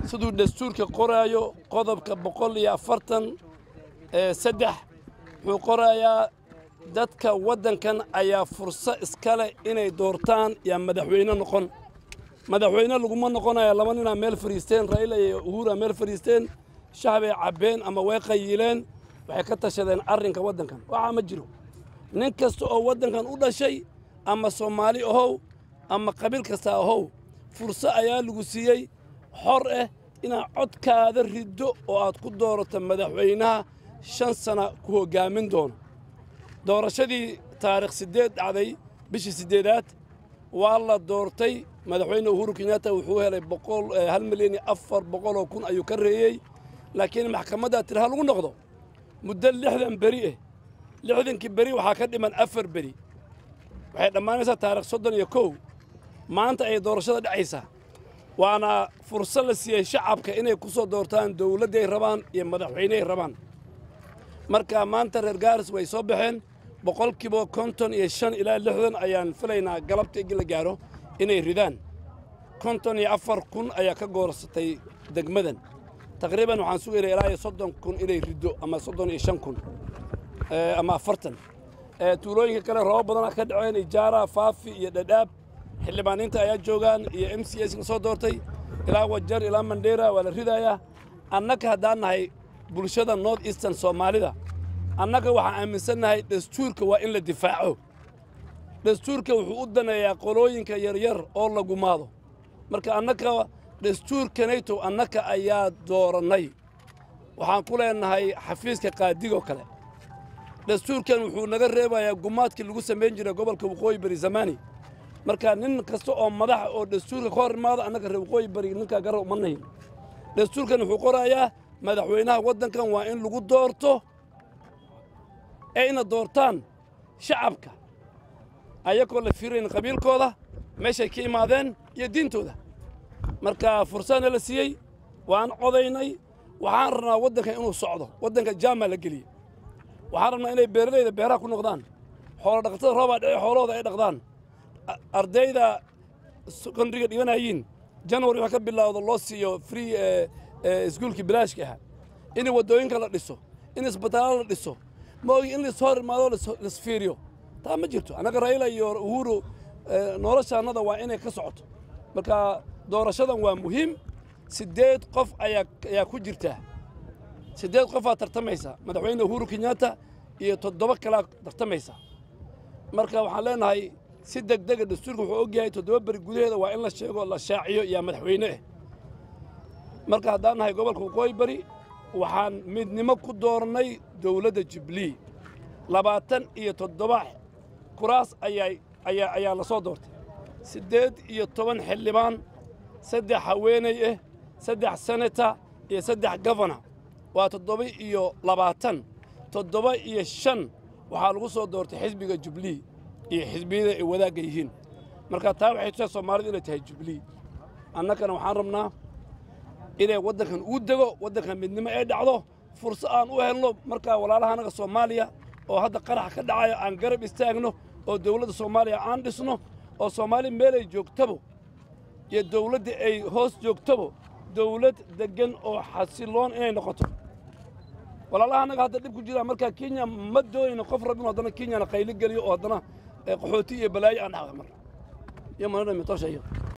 siduu dastuurka qoraayo qodobka boqol iyo afartan saddex wuxuu qorayaa dadka waddankan ayaa furso iska leh inay doortaan yaa madaxweyne noqon madaxweyne laguma noqonaya laba ninaa meel fadhiisteen raila iyo uhura meel fadhiisteen shacbay cabbeen ama way qayiileen waxay ka tashadeen arrinka waddankan waxaa ma jiro nin kasta oo waddankan u dhashay ama soomaali ahow ama qabiil kasta ahow furso ayaa lagu siiyey xor ah inaad codkaada riddo oo aad ku doorato madaxweynaha shan sana ku hoggaamin doono doorashadii taarikh siddeed dhacday bishii siddeedaad waa la doortay madaxweyne uhuru kenyatta wuxuu helay boqol hal milyan iyo afar boqoloo kun ayuu ka reeyey laakiin maxkamaddaa tiri ha lagu noqdo muddo lixdan beri ah lixdankii beri waxaa ka dhiman afar beri waxay dhammaanaysaa taarikh soddon iyo kow maanta ayay doorashada dhacaysaa waana fursad la siiyey shacabka inay ku soo doortaan dawladday rabaan iyo madaxweyneay rabaan marka maanta reer gaaris way soo baxeen boqolkiiba konton iyo shan ilaa lixdan ayaan filaynaa galabta igi la gaaro inay ridaan konton iyo afar kun ayaa ka goorsatay degmadan taqriiban waxaan sugaynaa ilaa iyo soddon kun inay riddo ama soddon iyo shan kun ama afartan tuulooyinka kale roobab badanaa ka dhaceen ijaara faafi iyo dhadhaab xildhibaaniinta ayaa joogaan iyo m c s ka soo doortay ilaa wajar ilaa mandheera waa la ridayaa annaga haddaan nahay bulshada north eastern soomaalida annaga waxaan aaminsannahay dastuurka waa in la difaaco dastuurka wuxuu u daneeyaa qolooyinka yaryar oo la gumaado marka annaga dastuurkanaytow annaka ayaa doorannay waxaan ku leenahay xafiiska qaadigoo kale dastuurkan wuxuu naga reebayaa gumaadkii lagu samayn jiray gobolka waqooyi bari zamani marka nin kasta oo madaxa oo dastuurka ka hor imaado annaga reer waqooyi bari ninkaa garab uma nahin dastuurkan wuxuu qorayaa madaxweynaha waddankan waa in lagu doorto ee ina doortaan shacabka ayagoo la fiirayn qabiilkooda meeshay ka imaadeen iyo diintooda marka fursadna la siiyey waan codaynay waxaan rabnaa waddankan inuu socdo waddanka jaamaa la geliyey waxaan rabnaa inay beeralayda beeraha ku noqdaan xoolo dhaqatada roobaa dhece xoolahooda ay dhaqdaan ardayda sekondariga dhiganayiin janwari wax ka bilaawdo loo siiyo free iskuulkii bilaashka ahaa in waddooyinka la dhiso in isbitaallo la dhiso ma ogi in lais hor imaado laisfiiriyo taa ma jirto annaga raila iyo uhuru noloshaannada waa inay ka socoto marka doorashadan waa muhiim siddeed qof ayaa ayaa ku jirtaa siddeed qofaa tartamaysa madaxweyne uhuru kenyatta iyo toddoba kalaa tartamaysa marka waxaan leenahay si deg dega dastuurka wuxuu og yahay toddoba beri gudaheeda waa in la sheego la shaaciyo yaa madaxweyne ah marka haddaan nahay gobolka waqooyi bari waxaan midnimo ku doornay dowladda jubilee labaatan iyo toddoba kuraas ayaa ayaa ayaa la soo doortay siddeed iyo toban xildhibaan saddex haweenay ah saddex senata iyo saddex gofana waa toddoba iyo labaatan toddoba iyo shan waxaa lagu soo doortay xisbiga jubilee iyo xisbiyada ay wadaagga yihiin marka taa waxay tusaa soomaalidu inay tahay jubilee annagana waxaan rabnaa inay waddankan uu dego waddankan midnimo ay dhacdo furso aan u helno markaa walaalaha annaga soomaaliya oo hadda qarax ka dhacayo aan garab istaagno oo dowladda soomaaliya aan dhisno oo soomaali meelay joogtabo iyo dowladda ay hoos joogtabo dowlad deggan oo xasiloon inay noqoto walaalaha annaga hadda dhib ku jiraa markaa kenya ma doonayno qof rabin haddana kenyana qaylo geliyo oo haddana qaxooti iyo balaayo aan dhaxda mar iyo manadhamitosha iyo